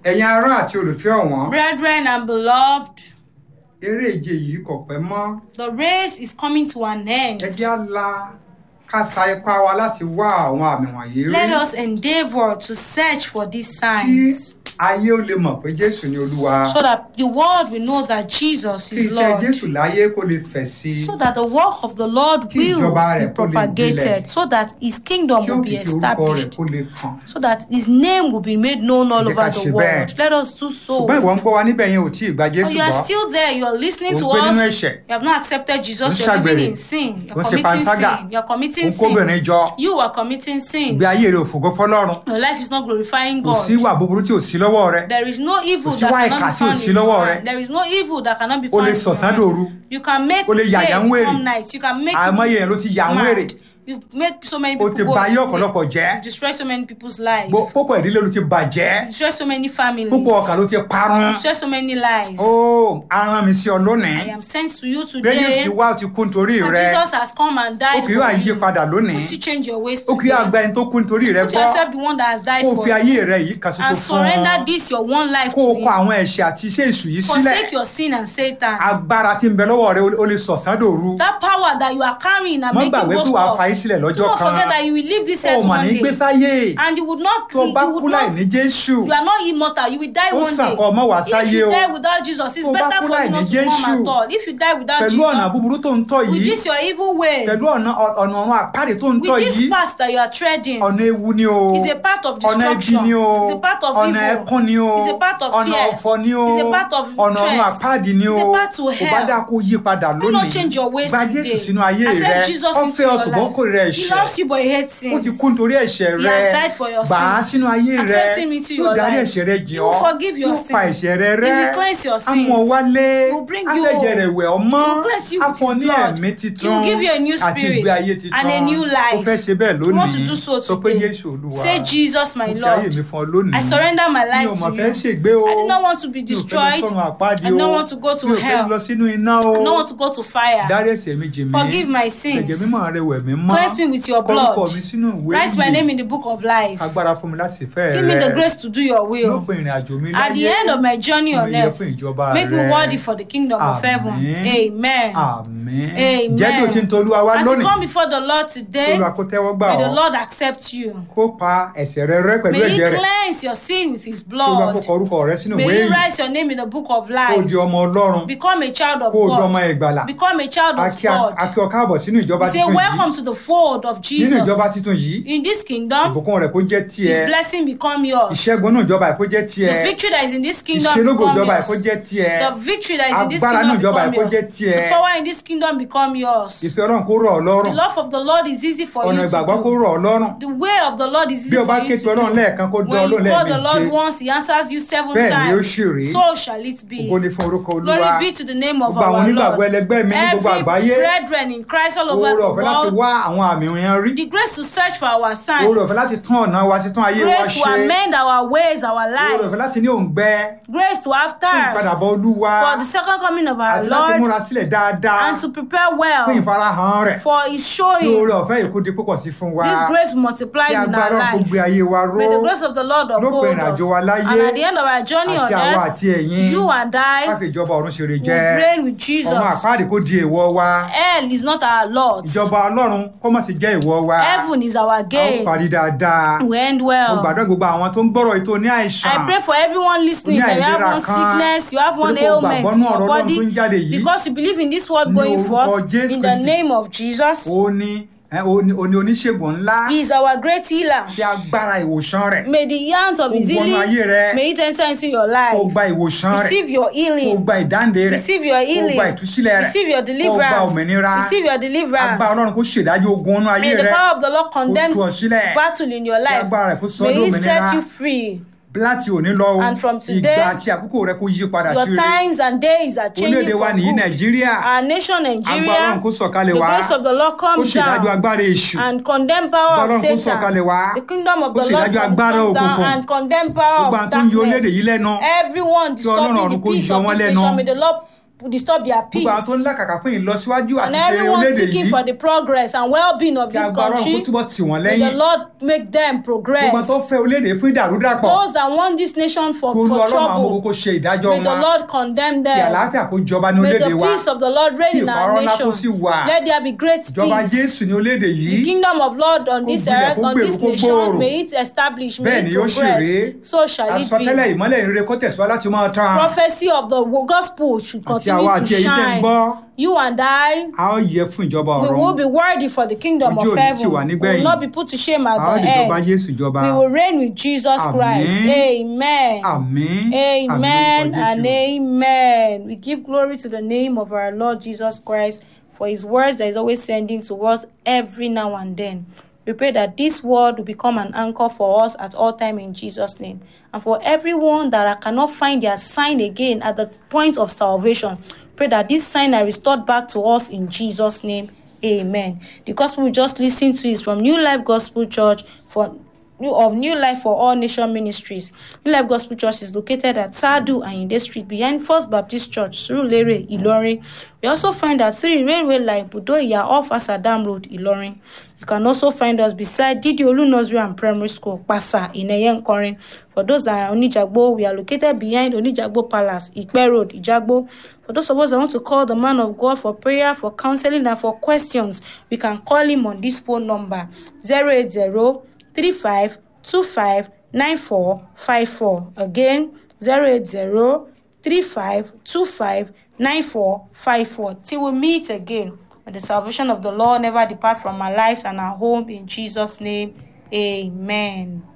ẹ̀yin ará àti olùfẹ́ ọ̀wọ́n Brethren and beloved, eré ìje yìí kò pẹ́ mọ́ the race is coming to an end. ẹ jẹ́ á la ká sa ipá wa láti wá àwọn àmì wọ̀nyí rí Let us endeavor to search for these kí signs ayé ó lè mọ̀ pé jésù ni olúwa so that the world will know that Jesus kí is iṣẹ́ Lord. jésù láyé kó lè fẹ̀ sí i So that the work of the Lord Kí will ìjọba be rẹ̀ kó lè propagated, gbilẹ̀. so that his kingdom kí will be òkìkí orúkọ rẹ̀ established, kó lè kàn so that his name will be made known all Ẹ jẹ́ ká over ṣe the bẹ́ẹ̀. world. Let us do so. ṣùgbọ́n ìwọ ń gbọ́ wa níbẹ̀ yẹn ò tí ì gba But jésù you are gbọ́ still there, you are listening Ò ń to gbé nínú us. ẹ̀ṣẹ̀. You have not accepted Ò ń Jesus, you are ṣàgbèrè. living in sin. You Ò ń are ṣe committing panṣágà. sin. You are ò committing ń kóbìnrin sin. jọ You are committing sin. ìgbé ayé rẹ̀ ò fògo fọlọ́run Your life is not glorifying kò sí God. ìwà búburú tí ò sí lọ́wọ́ rẹ There is no evil Kò sí that wá cannot ìkà be tí ò found sí in your lọ́wọ́ hand. rẹ. There is no evil that cannot be o found lè in your sọ̀sán hand. dòru You can make O lè day yàyà ń wèrè. become night. You can make àìmọye people yẹn ló ti yà ń wèrè mad. You've made so many o people ti go ba ayé insane. ọ̀pọ̀lọpọ̀ jẹ́ You've destroyed so many people's lives. Gbo- púpọ̀ ìdílé ló ti bàjẹ́ You've destroyed so many families. púpọ̀ ọkà ló ti parun You've destroyed so many lives. ó aràn mi sí ọ lónìí I am sent to you pé Jésù today. wá ó ti kú nítorí And rẹ Jesus has come and ó died kì í wá for yí you. padà lónìí Would you change your ways ó kì í today? àgbà ẹni tó kú nítorí rẹ Put gbọ́ yourself the one that has died kó o for fi you. ayé rẹ yìí kan ṣoṣo And fún surrender ọ this your one life kó o to kọ him. àwọn ẹ̀ṣẹ̀ àti iṣẹ́ èṣù yìí sílẹ̀ Forsake your sin and Satan. agbára tí ń bẹ lọ́wọ́ rẹ o lè sọ̀sán dòru That power that you are carrying and mọ́ making gbàgbé pé boast wàá of. fa yín sílẹ̀ Do lọ́jọ́ not kan forget that you will leave this ó earth mà one ní gbé day. sáyé And you would not, tó you bá would kú láì not, ní Jésù you are not immortal. You will die Ó one sàn day. kó ọmọ wá If sáyé you o. die without Jesus, it's Tó bá better kú for láì you ní not to come Jésù. at all. If you die without pẹ̀lú ọ̀nà Jesus, búburú tó ń tọ̀ with yìí this your evil way, pẹ̀lú ọ̀nà ọ̀nà ọ̀run àpáàdé tó ń tọ̀ with yìí this path that you are treading, ọ̀nà ewu ni o is a part of ọ̀nà ibi destruction. ni o It's a part of ọ̀nà evil. ẹkún ni o It's a part of ọ̀nà tears. ọ̀fọ̀ ni o It's a part of ọ̀nà ọ̀run stress. àpáàdé ni o It's a part to kò bá hell. dáa kó yí padà Do not lónìí change your ways gba today. Jésù sínú ayé rẹ Accept Jesus ó into fẹ́ ọ your ṣùgbọ́n life. kò rẹ He ẹ̀ṣẹ̀ loves you but he hates ó ti sins. kú nítorí ẹ̀ṣẹ̀ He rẹ has died for your gbà á sins. sínú ayé rẹ Accept him into yóò your darí life. ẹ̀ṣẹ̀ rẹ jìn He ọ́ will forgive your yóò pa sins. ẹ̀ṣẹ̀ rẹ He rẹ́ will cleanse your á mú ọ sins. wálé He will bring á you fẹ̀jẹ̀ rẹ̀ wẹ̀ ọ́ mọ́ He will cleanse you á with fún ọ his ní blood. ẹ̀mí He titun will give you a new àti spirit ìgbé ayé titun and a new ó life. fẹ́ ṣe bẹ́ẹ̀ You want to lónìí do so sọ pé today. Jésù Olúwa Say, Jesus, my mo fi ayé mi Lord. fún ọ lónìí I surrender my mi life ò to mọ̀ fẹ́ you. ṣègbé o I do not want to be mi ò fẹ́ lọ destroyed. sọ́run àpáàdì I do o not want to go to mi ò fẹ́ hell. lọ sínú iná o I don't want to go to fire. dárí ẹ̀ṣẹ̀ mi jì mí Forgive my ẹ̀jẹ̀ sins. mímọ́ rẹ wẹ̀ mí mọ́ Cleanse me with your kọ orúkọ blood. mi sínú ìwé Write my ìyè. name in the book of life. agbára fún mi láti fẹ́ Give me the rẹ grace to do your will. lópin ìrìn àjò mi At the láyé end of my journey on mo yẹ earth, fún ìjọba make me rẹ. worthy for the kingdom of heaven. Àmín. Amen. àmín Amen. jẹ́ bí o ti ń tolúwa wá As you lónìí come before the Lord today, Olúwa kó tẹ́wọ́ gbà may the ọ́ Lord accept you. kó pa ẹ̀ṣẹ̀ rẹ rẹ́ pẹ̀lú May He ẹ̀jẹ̀ rẹ̀ cleanse your sin with His kí Olúwa kó blood. kọ orúkọ rẹ sínú ìwé May He yìí write your name in the book of kó o life. di ọmọ Ọlọ́run Become a child of kó o di ọmọ God. ìgbàlà Become a child of akí God. akí ọ káàbọ̀ sínú ìjọba We say, titun Welcome yìí to the fold of nínú ìjọba Jesus. titun yìí In this kingdom, ìbùkún rẹ̀ kó jẹ́ His tiẹ̀ blessing become yours. ìṣẹ́gun náà ìjọba ẹ̀ kó jẹ́ The tiẹ̀ victory that is in this kingdom ìṣelógo become ìjọba ẹ̀ kó yours. jẹ́ tiẹ̀ The victory that is in this Agbára kingdom nínú ìjọba become ẹ̀ kó yours. jẹ́ tiẹ̀. The power in this kingdom become yours. ìfẹ́ Ọlọ́run kó rọ̀ ọ́ The lọ́rùn love of the Lord is easy for ọ̀nà you ìgbàgbọ́ kó to do. rọ̀ ọ́ lọ́rùn The way of the Lord is bí easy o bá for ké you pe to Ọlọ́run do. lẹ́ẹ̀kan kó dán When Ọlọ́run you call the Lord lẹ́ẹ̀méje once, He answers you seven Bẹ́ẹ̀ ni ó times. ṣì rí. So shall it be. ògo ni fún orúkọ Olúwa Glory be to the name of gbogbo àwọn our onígbàgbọ́ Lord. ẹlẹgbẹ́ mi ní gbogbo Every àgbáyé brethren in Christ all over oore the ọ̀fẹ́ láti world, wá àwọn àmì yẹn rí the grace to search for our oore signs, ọ̀fẹ́ láti tún ọ̀nà wa sí tún ayé wa grace to ṣe amend our ways, our oore ọ̀fẹ́ lives, láti ní òǹgbẹ grace to have fún ìpadàbọ̀ thirst Olúwa for the second coming of our àti láti Lord múra sílẹ̀ dáadáa and to prepare fún well ìfarahàn rẹ̀ for His kí showing. oore ọ̀fẹ́ yìí kó di púpọ̀ sí fún wa This grace multiplied kí in agbára our Ọlọ́run kó lives. gbé ayé wa ró May the grace of the Lord lópin uphold ìrìnàjò us. wa láyé And at the end of our journey on àti àwa earth, àti ẹ̀yin you and I káfí ìjọba ọ̀run ṣeré will jẹ́ reign with ọmọ Jesus. àpáàdé kó di èèwọ̀ wa Hell is not our Lord. ìjọba Ọlọ́run kó má sì jẹ́ èèwọ̀ wa Heaven is our a ó gain. parí dáadáa We end mo well. gbàdúrà gbogbo àwọn tó ń gbọ́rọ̀ ètò ní àìsàn I pray for everyone listening Ní that you have àìlera one kan, sickness, you have one torí pé o ailment gbàgbọ́ in nínú your ọ̀rọ̀ Ọlọ́run tó ń body jáde yìí. because you believe in this word Ní going orúkọ forth Jésù in the Kristi. name of Jesus. ó ní ẹ, ó ní ó ní oníṣègùn ńlá He is our great healer. bí agbára ìwòsàn rẹ̀ May the yarns of his Kó wọnú ayé rẹ. healing, may it enter into your kó life. gba ìwòsàn rẹ̀ Receive your kó healing. gba ìdáǹdè rẹ̀ Receive your kó healing. gba ìtúsílẹ̀ rẹ̀ Receive your kó gba deliverance. òmìnira Receive your agbára deliverance. Ọlọ́run kó ṣèdájọ́ ogun ọ̀nà ayé May the rẹ̀ power of the Lord condemn tú ọ sílẹ̀. battle in your life. agbára rẹ̀ kó sọ ọ́ May He dòmìnira. set you free. láti òní lọ o And from today, ìgbà àti àkókò rẹ̀ kó yí padà sí Your rere times and days are changing orílẹ̀-èdè wa for nìyí good. Nàìjíríà Our nation agbára Nigeria, Ọlọ́run kó sọ̀kalẹ̀ the wá grace of the Lord kó come ṣèdájọ́ down agbára èṣù and condemn power Ọlọ́run of kó Satan. sọ̀kalẹ̀ wá The kingdom of kó the Lord ṣèdájọ́ come agbára down òkùnkùn and condemn power gbogbo of àwọn tó ń yọ orílẹ̀-èdè darkness. yìí lẹ́nu Everyone Ọlọ́run disturbing ọ̀run the kó peace yọ of wọ́n this lẹ́nu. nation, may the Lord disturb their peace. gbogbo àwọn tó ń làkàkà fún ìlọsíwájú And àti ìṣeré everyone orílẹ̀-èdè seeking yìí for the progress and well-being of kí this agbára ọ̀run kó country. túbọ̀ tì wọ́n May the lẹ́yìn Lord make them gbogbo àwọn tó progress. fẹ́ orílẹ̀-èdè fún ìdàrúdàpọ̀ Those that want this nation for, kí olú for ọlọ́run àwọn gbogbo trouble, kó ṣe ìdájọ́ may the wọn Lord condemn kí them. àlàáfíà kó jọba ní May orílẹ̀-èdè the wa peace of the Lord reign kí in ìpààrọ̀ our ńlá kó nation. sì wà Let there be great ìjọba peace. jésù ní orílẹ̀-èdè The yìí kingdom of Lord on Kó this gbilẹ̀, earth, kó on gbèrú, this kó nation, gbòòrò. may it establish, may bẹ́ẹ̀ it ni yóò ṣe rèé progress. So shall it àsọtẹ́lẹ̀ be. ìmọ́lẹ̀ ìrere kó tẹ̀síwá láti máa tàn Prophecy of the gospel should àti continue àwa to àti èyí tẹ́ ń shine. gbọ́ You and I, a ó yẹ fún ìjọba we ọ̀run will be worthy for the kingdom Ojú of òní tì heaven. wá We nígbẹ̀yìn. will not be put to shame at a ó the lè jọba end. jésù jọba We will reign with Jesus Àmín. Christ. Amen. àmín Amen àmín and lórúkọ Jésù. amen. We give glory to the name of our Lord Jesus Christ for his words that is always sending to us every now and then. We pray that this word will become an anchor for us at all time in Jesus' name. And for everyone that cannot find their sign again at the point of salvation, pray that this sign are restored back to us in Jesus' name. Amen. The gospel we just listened to is from New Life Gospel Church for New of New Life for All Nation Ministries. New Life Gospel Church is located at Sadu and Inde Street behind First Baptist Church, Surulere, Ilorin. We also find at 3 Railway Line, Budoya off Asadam Road, Ilorin. You can also find us beside Didi Olu Nursery and Primary School, Pasa, in Eyenkorin. For those that are Onijagbo, we are located behind Onijagbo Palace, Ikpe Road, Ijagbo. For those of us that want to call the man of God for prayer, for counseling, and for questions, we can call him on this phone number 080 35 25 94 54. Again, 080 35 25 94 54. Till we meet again. May the salvation of the Lord never depart from our lives and our home in Jesus' name. Amen.